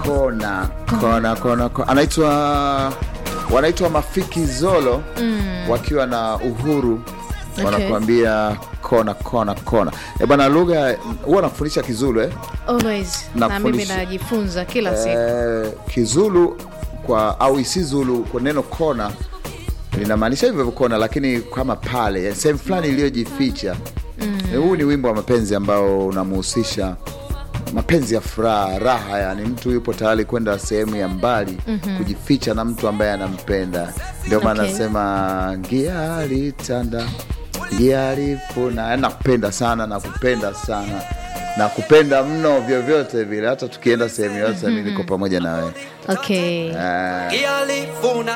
kona kona kona, kona. anaitwa wanaitwa Mafiki Zolo wakiwa na Uhuru Okay. wanakuambia kona kona kona. E bwana, lugha huwa nafundisha Kizulu eh? Always. Na mimi Nafundisha. najifunza kila siku. Eh, Kizulu kwa au Isizulu kwa neno kona linamaanisha hivyo hivyo kona, lakini kama pale yani sehemu fulani iliyojificha. Eh, Huu ni wimbo wa mapenzi ambao unamhusisha mapenzi ya furaha, raha, yani mtu yupo tayari kwenda sehemu ya mbali kujificha na mtu ambaye anampenda. Ndio maana Okay. nasema ngia alitanda ngia alifuna, yani nakupenda sana, nakupenda sana nakupenda mno, vyovyote vile, hata tukienda sehemu yote mi niko pamoja na wewe. Okay. Yalifuna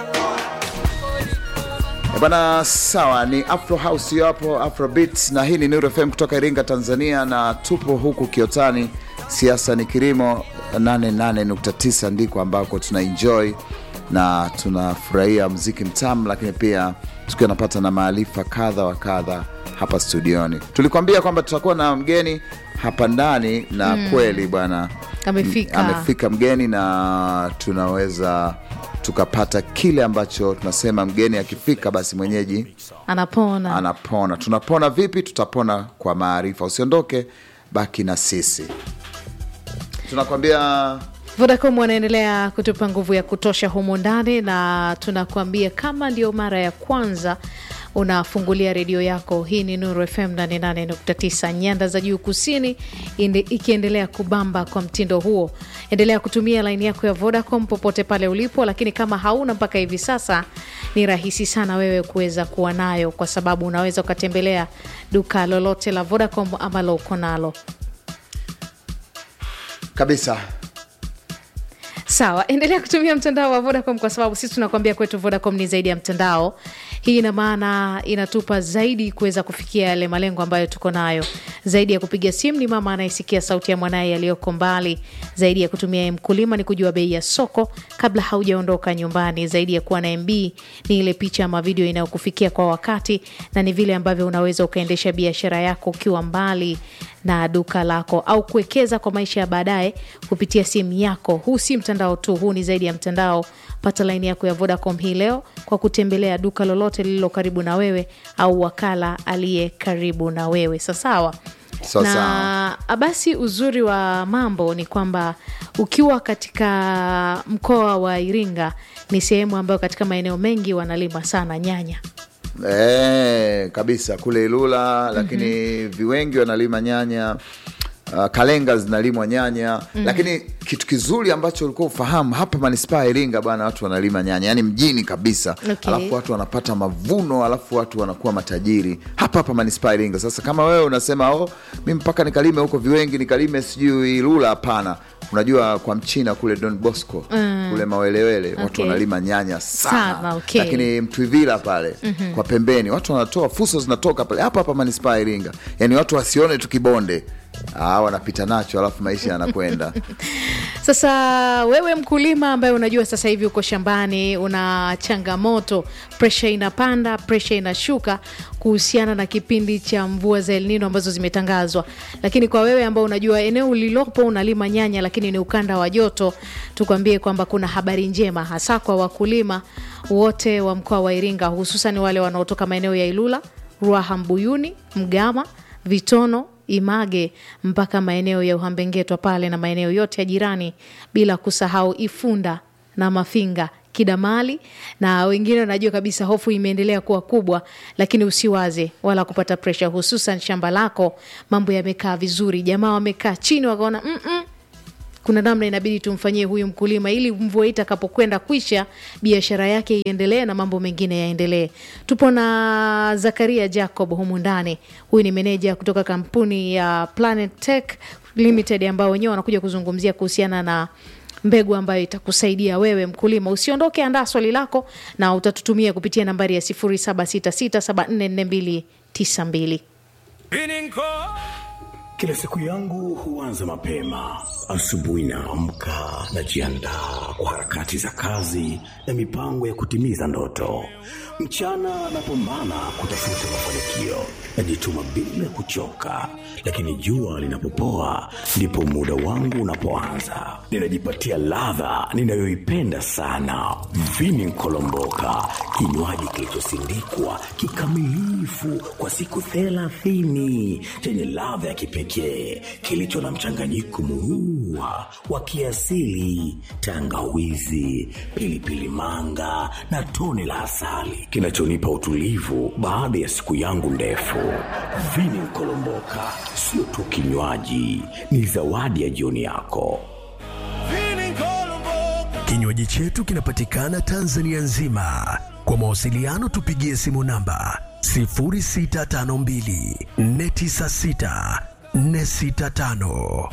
Eh, Bwana, sawa, ni Afro House hiyo hapo, Afro Beats, na hii ni Nuru FM kutoka Iringa, Tanzania, na tupo huku Kiotani, siasa ni kilimo 88.9 ndiko ambako tuna enjoy na tunafurahia mziki mtamu, lakini pia tukiwa napata na maarifa kadha wa kadha hapa studioni. Tulikwambia kwamba tutakuwa na mgeni hapa ndani na kweli bwana Amefika. amefika mgeni na tunaweza tukapata kile ambacho tunasema mgeni akifika basi mwenyeji Anapona. anapona. Tunapona vipi? Tutapona kwa maarifa. Usiondoke, baki na sisi. Tunakwambia Vodacom wanaendelea kutupa nguvu ya kutosha humu ndani, na tunakuambia kama ndio mara ya kwanza unafungulia redio yako, hii ni Nuru FM 88.9 nyanda za juu kusini, inde, ikiendelea kubamba kwa mtindo huo. Endelea kutumia laini yako ya Vodacom popote pale ulipo, lakini kama hauna mpaka hivi sasa, ni rahisi sana wewe kuweza kuwa nayo, kwa sababu unaweza ukatembelea duka lolote la Vodacom ambalo uko nalo. kabisa Sawa, endelea kutumia mtandao wa Vodacom kwa sababu sisi tunakuambia kwetu Vodacom ni zaidi ya mtandao. Hii ina maana inatupa zaidi kuweza kufikia yale malengo ambayo tuko nayo. Zaidi ya kupiga simu ni mama anayesikia sauti ya mwanaye aliyoko mbali. Zaidi ya kutumia mkulima ni kujua bei ya soko kabla haujaondoka nyumbani. Zaidi ya kuwa na MB ni ile picha ama video inayokufikia kwa wakati, na ni vile ambavyo unaweza ukaendesha biashara yako ukiwa mbali na duka lako au kuwekeza kwa maisha ya baadaye kupitia simu yako. Huu si mtandao tu, huu ni zaidi ya mtandao. Pata laini yako ya Vodacom hii leo kwa kutembelea duka lolote lililo karibu na wewe au wakala aliye karibu na wewe. Sasawa Sawa na basi, uzuri wa mambo ni kwamba ukiwa katika mkoa wa Iringa ni sehemu ambayo katika maeneo mengi wanalima sana nyanya. e, kabisa kule Ilula, lakini viwengi wanalima nyanya uh, Kalenga zinalimwa nyanya lakini kitu kizuri ambacho ulikuwa ufahamu hapa manispaa ya Iringa bwana, watu wanalima nyanya yani mjini kabisa Okay. alafu watu wanapata mavuno, alafu watu wanakuwa matajiri hapa hapa manispaa ya Iringa. Sasa kama wewe unasema oh, mi mpaka nikalime huko viwengi nikalime sijui Ilula, hapana. Unajua kwa mchina kule Don Bosco kule Mawelewele watu Okay. wanalima nyanya sana, Sana, okay. lakini Mtwivila pale kwa pembeni watu wanatoa fuso zinatoka pale hapa hapa manispaa ya Iringa, yani watu wasione tu kibonde ah, wanapita nacho alafu maisha yanakwenda Sasa wewe mkulima ambaye unajua sasa hivi uko shambani, una changamoto, presha inapanda, presha inashuka kuhusiana na kipindi cha mvua za El Nino ambazo zimetangazwa. Lakini kwa wewe ambao unajua eneo ulilopo unalima nyanya, lakini ni ukanda wa joto, tukwambie kwamba kuna habari njema, hasa kwa wakulima wote wa mkoa wa Iringa, hususan wale wanaotoka maeneo ya Ilula, Ruaha, Mbuyuni, Mgama, Vitono, Image mpaka maeneo ya Uhambengetwa pale na maeneo yote ya jirani, bila kusahau Ifunda na Mafinga, Kidamali na wengine. Wanajua kabisa hofu imeendelea kuwa kubwa, lakini usiwaze wala kupata presha, hususan shamba lako mambo yamekaa vizuri. Jamaa wamekaa chini wakaona mm -mm, kuna namna inabidi tumfanyie huyu mkulima ili mvua hii itakapokwenda kwisha biashara yake iendelee na mambo mengine yaendelee. Tupo na Zakaria Jacob humu ndani, huyu ni meneja kutoka kampuni ya Planet Tech Limited ambao wenyewe wanakuja kuzungumzia kuhusiana na mbegu ambayo itakusaidia wewe mkulima. Usiondoke, andaa swali lako na utatutumia kupitia nambari ya 0766744292. Kila siku yangu huanza mapema. Asubuhi naamka, najiandaa kwa harakati za kazi na mipango ya kutimiza ndoto. Mchana napambana kutafuta mafanikio, najituma bila kuchoka, lakini jua linapopoa ndipo muda wangu unapoanza. Ninajipatia ladha ninayoipenda sana, vini kolomboka, kinywaji kilichosindikwa kikamilifu kwa siku thelathini chenye ladha ya kipekee kilicho na mchanganyiko murua wa kiasili, tangawizi, pilipili manga na tone la asali kinachonipa utulivu baada ya siku yangu ndefu. Vini Kolomboka sio tu kinywaji, ni zawadi ya jioni yako. Kinywaji chetu kinapatikana Tanzania nzima. Kwa mawasiliano tupigie simu namba 0652 496 465.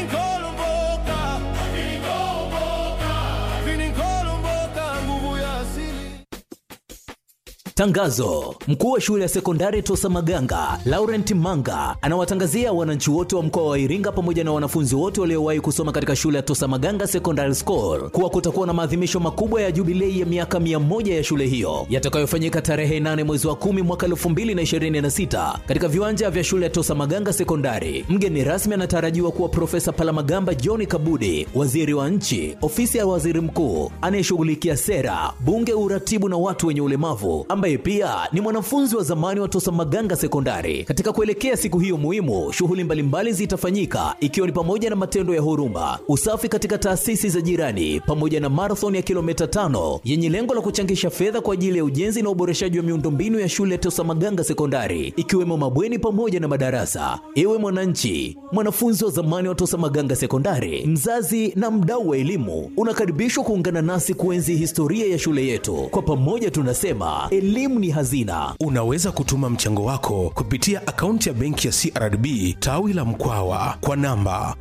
Tangazo: mkuu wa shule ya sekondari Tosa Maganga Laurent Manga anawatangazia wananchi wote wa mkoa wa Iringa pamoja na wanafunzi wote waliowahi kusoma katika shule ya Tosa Maganga Secondary School kuwa kutakuwa na maadhimisho makubwa ya jubilei ya miaka mia moja ya shule hiyo yatakayofanyika tarehe 8 mwezi wa 10 mwaka 2026 katika viwanja vya shule ya Tosa Maganga Sekondari. Mgeni rasmi anatarajiwa kuwa Profesa Palamagamba John Kabudi, waziri wa nchi, ofisi ya waziri mkuu anayeshughulikia sera, bunge, uratibu na watu wenye ulemavu ambaye pia ni mwanafunzi wa zamani wa Tosa Maganga Sekondari. Katika kuelekea siku hiyo muhimu, shughuli mbalimbali zitafanyika ikiwa ni pamoja na matendo ya huruma, usafi katika taasisi za jirani, pamoja na marathon ya kilomita tano yenye lengo la kuchangisha fedha kwa ajili ya ujenzi na uboreshaji wa miundombinu ya shule ya Tosa Maganga Sekondari, ikiwemo mabweni pamoja na madarasa. Ewe mwananchi, mwanafunzi wa zamani wa Tosa Maganga Sekondari, mzazi na mdau wa elimu, unakaribishwa kuungana nasi kuenzi historia ya shule yetu. Kwa pamoja tunasema elimu ni hazina. Unaweza kutuma mchango wako kupitia akaunti ya benki ya CRDB tawi la Mkwawa kwa namba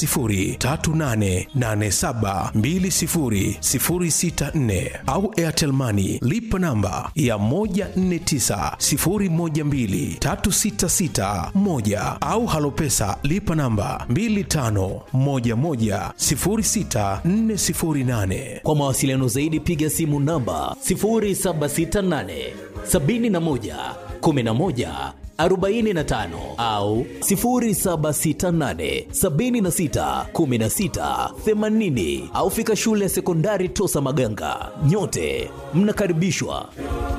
10388720064 au Airtel Money lipa namba ya 1490123661 au Halopesa lipa namba 25110648. Kwa mawasiliano zaidi piga simu namba 0768 71 11 45 au 0768 76 16 80 au fika shule ya sekondari Tosa Maganga. Nyote mnakaribishwa.